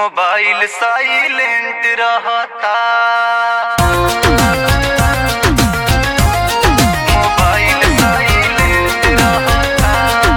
Mobile silent रहता mobile silent रहता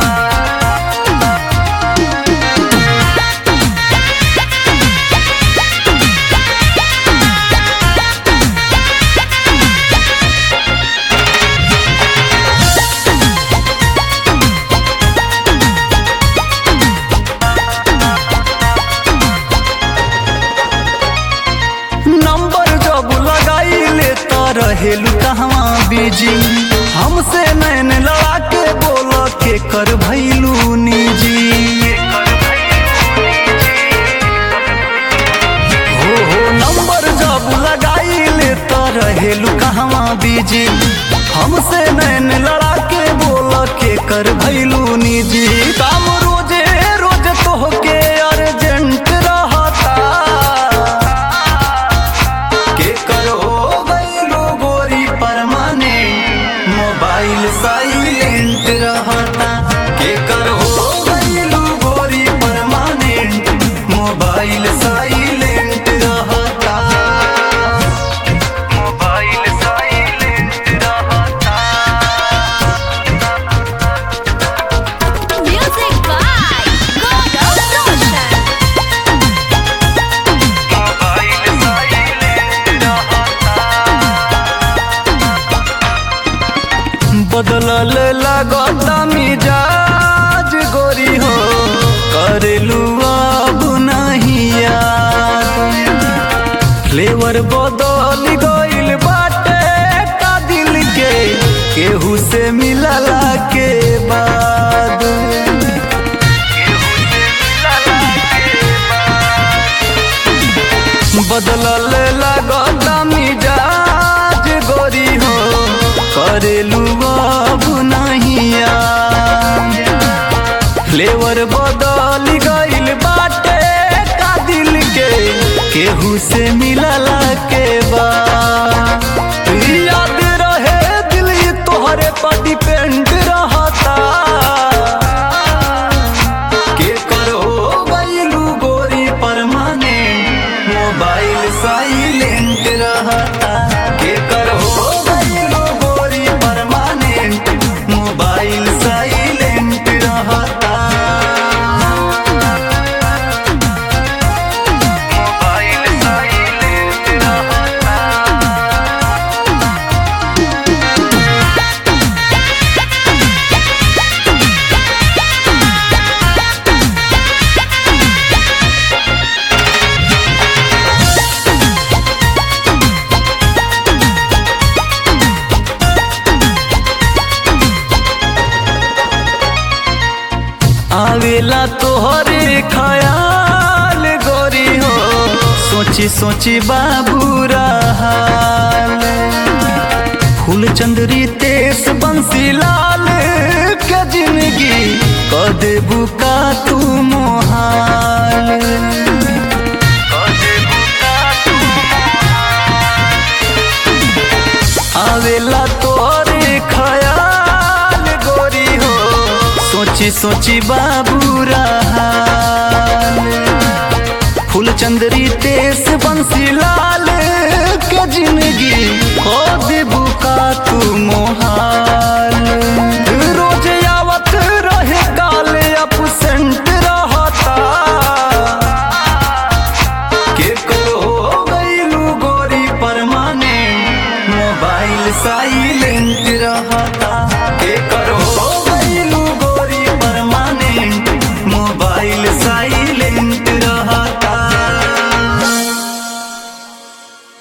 number जब लगाइले त रहेलू कहवा बिजी हमसे नैन लड़ा के बोल के कर भैलू निजी हो हो नंबर जब लगाइले त रहेलू कहवा बिजी हमसे नैन लड़ा के बोल के कर भैलू निजी काम रोजे रोज तोहके अर्जेंट रहता के करो गईलो गोरी परमाने मोबाइल साइलेंट रहता के करो गईलो गोरी परमानेंट मोबाइल साइलेंट रहता मोबाइल साइलेंट रहता Music by Gaurav Roshan. Mobile silent रहता बदलल लगता मिजाज गोरी हो करेलू अब नहीं याद फ्लेवर बदल गइल बाटे का दिल के केहू से मिलला के बाद बदलल लगता मिजाज गोरी हो करेलू अब नहीं याद फ्लेवर बदल गइल बाटे का दिल के केहू से मिलला के बाद याद रहे दिल ये तोहरे पर डिपेंड रहता के करो गइलू गोरी परमाने मोबाइल साइलेंट रहता के करो गइलू गोरी परमानेंट मोबाइल साइलेंट रहता मोबाइल साइलेंट रहता आवेला तोहरे ख्याल गोरी हो सोची सोची बाबू हाल फूल चंदरी तेस बंसी लाल के जिंदगी क देबू का तू मोहाल आवेला तोहरे ख्याल गोरी हो सोची सोची बाबू हाल फूल चंदरी तेस बंसी लाल के जिंदगी हो देबू का तू मोहाल रोज आवत रहे काल अपसेंट रहता के करो गईलू गोरी परमाने मोबाइल साई